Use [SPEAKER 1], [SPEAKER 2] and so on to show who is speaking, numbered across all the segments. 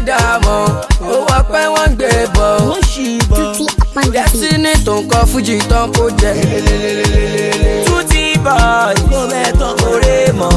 [SPEAKER 1] dààmú owó ọpẹ́ wọ́n ń gbé bọ̀
[SPEAKER 2] wọ́n ṣì bọ̀.
[SPEAKER 3] Tutti upon the beat.
[SPEAKER 1] destiny tó ń kọ fújì tán kó jẹ.
[SPEAKER 2] Tutti boy kó bẹ́ẹ̀ tán kórè mọ́.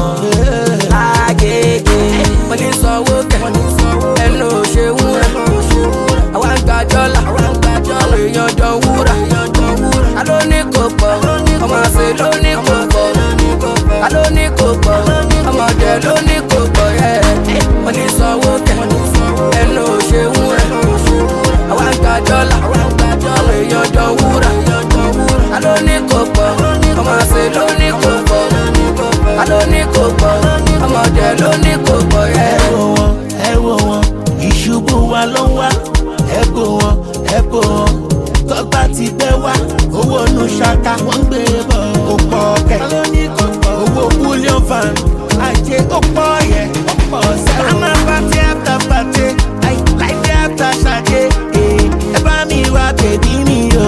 [SPEAKER 2] Agége
[SPEAKER 1] wọ́n ní sanwó kẹ̀ ẹnu ò ṣe wúrà àwa ń gba dọ́là àwọn èèyàn jọ wúrà a ló ní kò pọ̀ ọmọ àṣẹ ló ní kò pọ̀ a ló ní kò pọ̀ ọmọdé ló ní kò pọ̀ yẹ wọ́n ní sanwó kẹ̀ ẹnu ò ṣe wúrà àwa ń gba dọ́là àwọn èèyàn jọ wúrà a ló ní kò pọ̀ ọmọ àṣẹ ló ní kò pọ̀ a ló ní kò pọ̀ ọmọdé ló ní kò pọ̀ yẹ.
[SPEAKER 2] ẹ wò wọn ẹ wò wọn ìṣubú wa ló ń wá ẹ bò wọn ẹ bò wọn tọgbà ti gbẹ wá owó nu ṣaka wọn gbé bọ kò pọ kẹ owó bullion fan ajé ó pọ yẹ ó pọ sẹwọn. àmà pàtẹ after pàtẹ láìpẹ́ after ṣàjẹ ẹ bá mi wá bèbí mi o.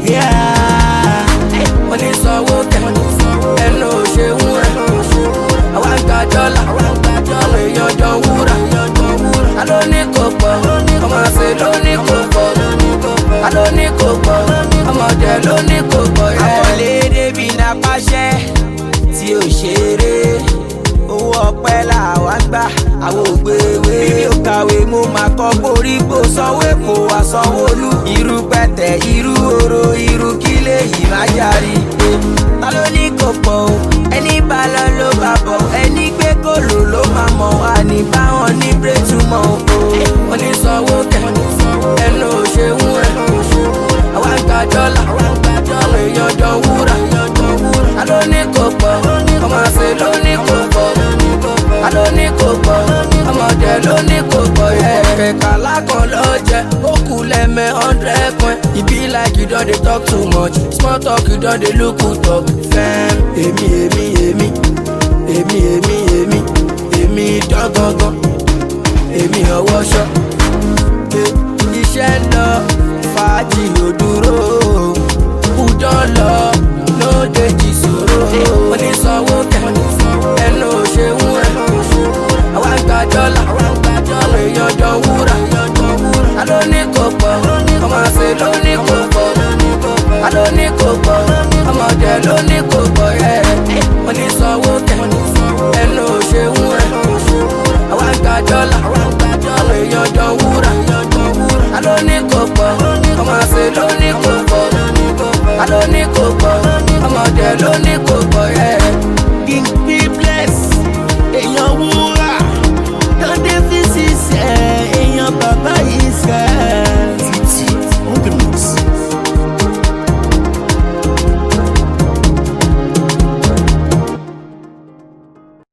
[SPEAKER 2] Yeah.
[SPEAKER 1] wọ́n ní sanwó kẹ̀ ẹnu ò ṣe wúrà àwa ń gba dọ́là àwọn èèyàn jọ wúrà a ló ní kò pọ̀ ọmọ àṣẹ ló ní kò pọ̀ a ló ní kò pọ̀ ọmọdé ló ní kò pọ̀ yẹ.
[SPEAKER 2] àkọlé débi náà pàṣẹ tí ò ṣeré owó ọpẹ làwa ń gbà àwọn ògbéwé bí ó kàwé mo máa kọ koríko sanwó èkó wá sanwóolu irú pẹtẹ irú oro irú kílé yìí má járí ta ló ní kò pọ̀ o ẹni bá lọ ló bá bọ̀ ẹni gbé kòló ló máa mọ̀ wá ní báwọn ní bírètúmọ̀ o.
[SPEAKER 1] wọ́n ní sanwó kẹ̀ ẹnu ò ṣe wúrà àwa ń gba dọ́là àwọn èèyàn jọ wúrà a ló ní kò pọ̀ ọmọ àṣẹ ló ní kò pọ̀ a ló ní kò pọ̀ ọmọdé ló ní kò pọ̀ yẹ. kẹ̀kẹ́ alákan ló jẹ ó kù lẹ́mẹ̀ hundred point e be like you don dey talk too much small talk you don dey look who talk fẹ́m èmi èmi èmi èmi èmi èmi èmi dán gangan èmi ọwọ́ ṣọ́.